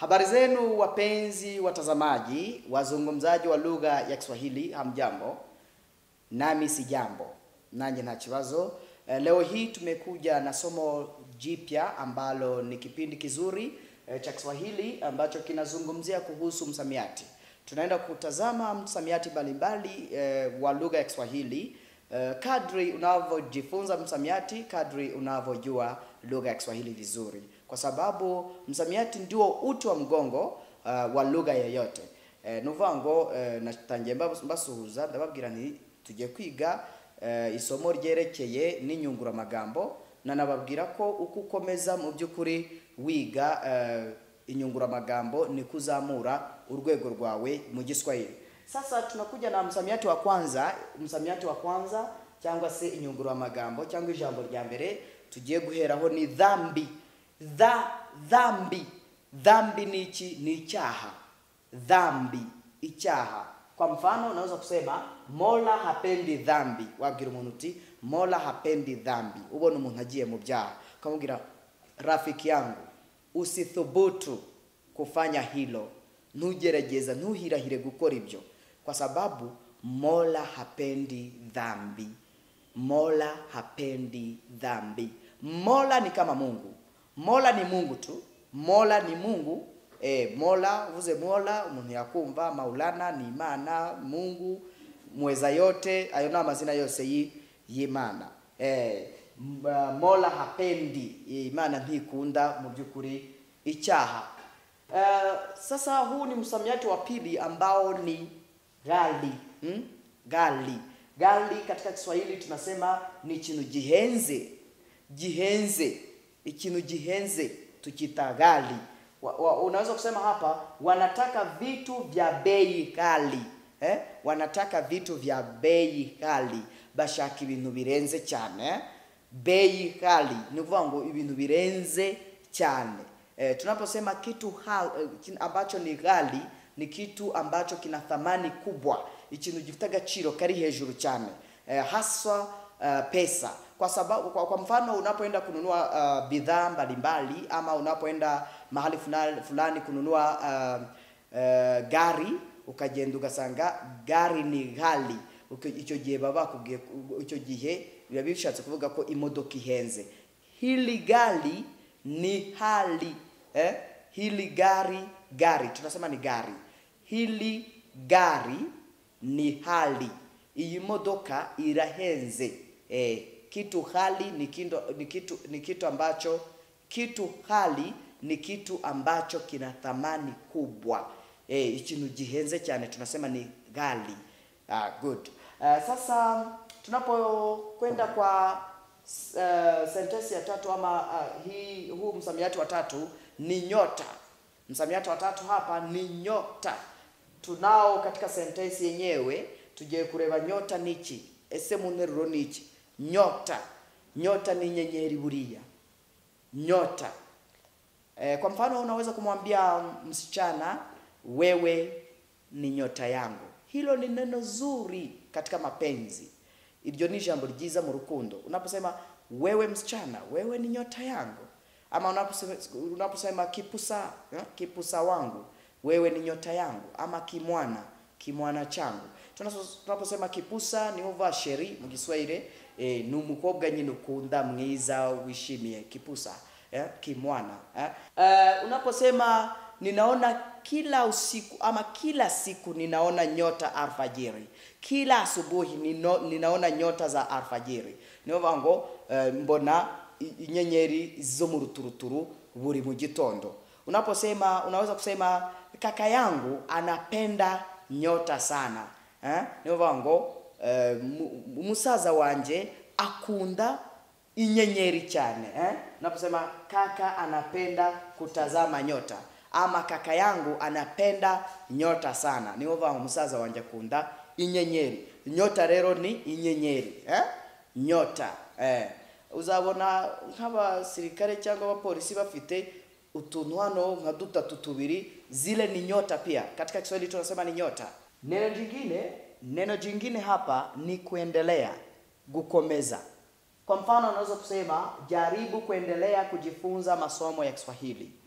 Habari zenu wapenzi watazamaji, wazungumzaji wa lugha ya Kiswahili, hamjambo? Nami si jambo, nanyi nta kibazo. Eh, Leo hii tumekuja na somo jipya ambalo ni kipindi kizuri eh, cha Kiswahili ambacho kinazungumzia kuhusu msamiati. Tunaenda kutazama msamiati mbalimbali eh, wa lugha ya Kiswahili. Eh, kadri unavyojifunza msamiati, kadri unavyojua lugha ya Kiswahili vizuri, kwa sababu msamiati ndio uti wa mgongo uh, wa lugha yoyote. Eh, nuvuga ngo eh, natangiye mbas- mbasuhuza ndababwira nti tugiye kwiga eh, isomo ryerekeye n'inyunguramagambo nanababwira ko uko ukomeza mu by'ukuri wiga eh, inyunguramagambo ni kuzamura urwego rwawe mu Giswahili. Sasa tunakuja na msamiati wa kwanza, msamiati wa kwanza cyangwa se inyunguramagambo cyangwa ijambo rya mbere tugiye guheraho ni dhambi. Dha, dhambi. Dhambi ni iki? Ni icyaha. Dhambi, icyaha. Kwa mfano unaweza kusema Mola hapendi dhambi. Wabwira umuntu uti Mola hapendi dhambi. Ubona umuntu agiye mu byaha, ukamubwira rafiki yangu, usithubutu kufanya hilo, ntugerageza, ntuhirahire gukora ibyo, kwa sababu Mola hapendi dhambi. Mola hapendi dhambi. Mola ni kama Mungu. Mola ni Mungu tu. Mola ni Mungu. E, Mola uvuze Mola umuntu yakumva Maulana ni Imana, Mungu mweza yote, ayo ni amazina yose yi- y'Imana. E, Mola hapendi, Imana ntikunda mu by'ukuri icyaha. Eh, sasa huu ni msamiati wa pili ambao ni ghali hmm? ghali ghali katika Kiswahili tunasema ni ikintu gihenze gihenze ikintu gihenze tukita ghali wa, wa, unaweza kusema hapa wanataka vitu vya bei ghali eh? wanataka vitu vya bei ghali bashaka ibintu birenze cyane eh? bei ghali ni ukuvuga ngo ibintu birenze cyane eh, tunaposema kitu hal, eh, kin- ambacho ni ghali ni kitu ambacho kina thamani kubwa ikintu gifite agaciro kari hejuru cyane eh, haswa uh, pesa kwa sababu kwa, kwa mfano unapoenda kununua uh, bidhaa mbalimbali ama unapoenda mahali fulani, fulani kununua uh, uh, gari ukagenda ugasanga gari ni ghali Uko- icyo gihe baba bakubwiye icyo gihe biba bishatse kuvuga ko imodoka ihenze hili gari ni hali eh? hili gari gari tunasema ni gari hili gari ni hali iyi modoka irahenze eh, kitu hali ni kitu, ni kitu, ni kitu ambacho kitu hali ni kitu ambacho kina thamani kubwa eh, ikintu gihenze cyane tunasema ni ghali ah, good uh, sasa tunapokwenda kwa uh, sentensi ya tatu ama uh, hii huu msamiati wa tatu ni nyota msamiati wa tatu hapa ni nyota tunao katika sentensi yenyewe tugiye kureba nyota niki ese mu nteruro niki nyota nyota ni nyenyeri buriya nyota e, kwa mfano unaweza kumwambia msichana wewe ni nyota yangu hilo ni neno zuri katika mapenzi iryo ni ijambo ryiza mu rukundo unaposema wewe msichana wewe ni nyota yangu ama unaposema, unaposema kipusa eh, kipusa wangu wewe ni nyota yangu ama kimwana kimwana changu Tunaso- tunaposema kipusa ni uva sheri mu giswahili eh, ni umukobwa nyine ukunda mwiza wishimiye kipusa eh, kimwana eh. Uh, unaposema ninaona kila usiku ama kila siku ninaona nyota alfajiri kila asubuhi nino, ninaona nyota za alfajiri niyo bavuga ngo eh, mbona i- inyenyeri zo mu ruturuturu buri mu gitondo unaposema unaweza kusema kaka yangu anapenda nyota sana eh? niyo bavuga ngo eh, mu- umusaza wanje akunda inyenyeri cyane eh? unaposema kaka anapenda kutazama nyota ama kaka yangu anapenda nyota sana niyo bavuga ngo umusaza wanje akunda inyenyeri nyota rero ni inyenyeri eh? nyota eh. uzabona nk'abasirikare cyangwa abapolisi bafite utuntu hano nka dutatu tubiri zile ni nyota pia katika kiswahili tunasema ni nyota neno jingine neno jingine hapa ni kuendelea kukomeza kwa mfano unaweza kusema jaribu kuendelea kujifunza masomo ya kiswahili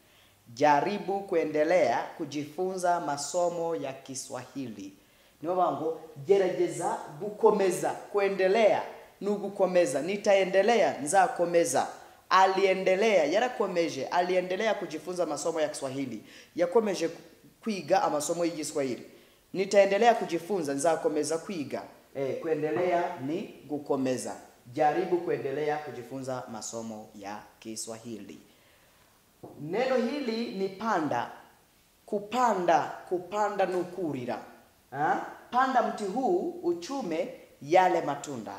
jaribu kuendelea kujifunza masomo ya Kiswahili. Niyo bango gerageza gukomeza kuendelea ni ugukomeza nitaendelea nzakomeza aliendelea yarakomeje aliendelea kujifunza masomo ya Kiswahili yakomeje kwiga amasomo y'igiswahili nitaendelea kujifunza nzakomeza kwiga eh, kuendelea ni gukomeza jaribu kuendelea kujifunza masomo ya Kiswahili neno hili ni panda kupanda kupanda nukurira ha? panda mti huu uchume yale matunda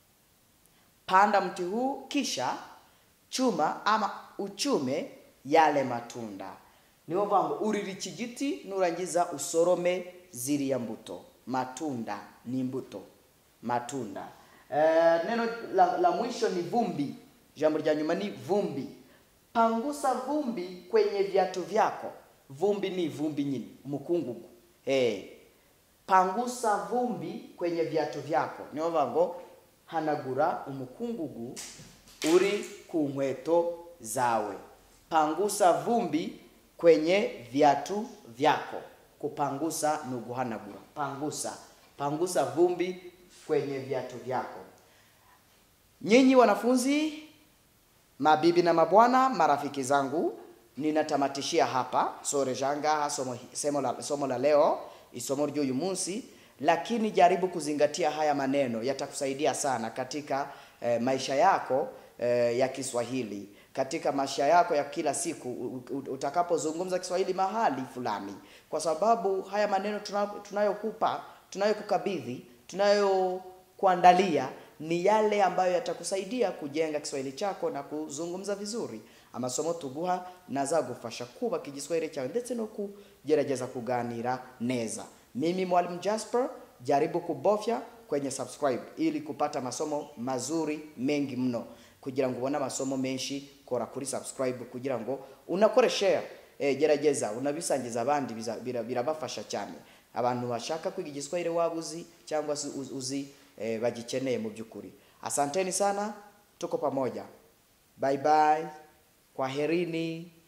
panda mti huu kisha chuma ama uchume yale matunda niyo vango urira iki giti nurangiza usorome ziriya mbuto matunda ni mbuto matunda eh, neno la, la mwisho ni vumbi jambo rya nyuma ni vumbi pangusa vumbi kwenye viatu vyako vumbi ni vumbi nyini mukungugu hey. pangusa vumbi kwenye viatu vyako niyo vango hanagura umukungugu uri ku nkweto zawe pangusa vumbi kwenye viatu vyako kupangusa ni uguhanagura pangusa pangusa vumbi kwenye viatu vyako nyinyi wanafunzi mabibi na mabwana marafiki zangu ninatamatishia hapa sore janga somo, somo, la, somo la leo isomo ry'uyu munsi lakini jaribu kuzingatia haya maneno yatakusaidia sana katika eh, maisha yako eh, ya Kiswahili katika maisha yako ya kila siku utakapozungumza Kiswahili mahali fulani, kwa sababu haya maneno tunayokupa, tunayokukabidhi, tunayokuandalia ni yale ambayo yatakusaidia kujenga Kiswahili chako na kuzungumza vizuri. amasomo tuguha nazagufasha kubaka igiswahili cyawe ndetse no kugerageza kuganira neza. Mimi Mwalimu Jasper, jaribu kubofya kwenye subscribe ili kupata masomo mazuri mengi mno kugira ngo ubone amasomo menshi kora kuri subscribe kugira ngo unakore share eh, gerageza unabisangiza abandi birabafasha cyane abantu bashaka kwiga igiswahili waba uzi cyangwa se uzi eh, bagikeneye mu by'ukuri asanteni sana tuko pamoja bye bye kwaherini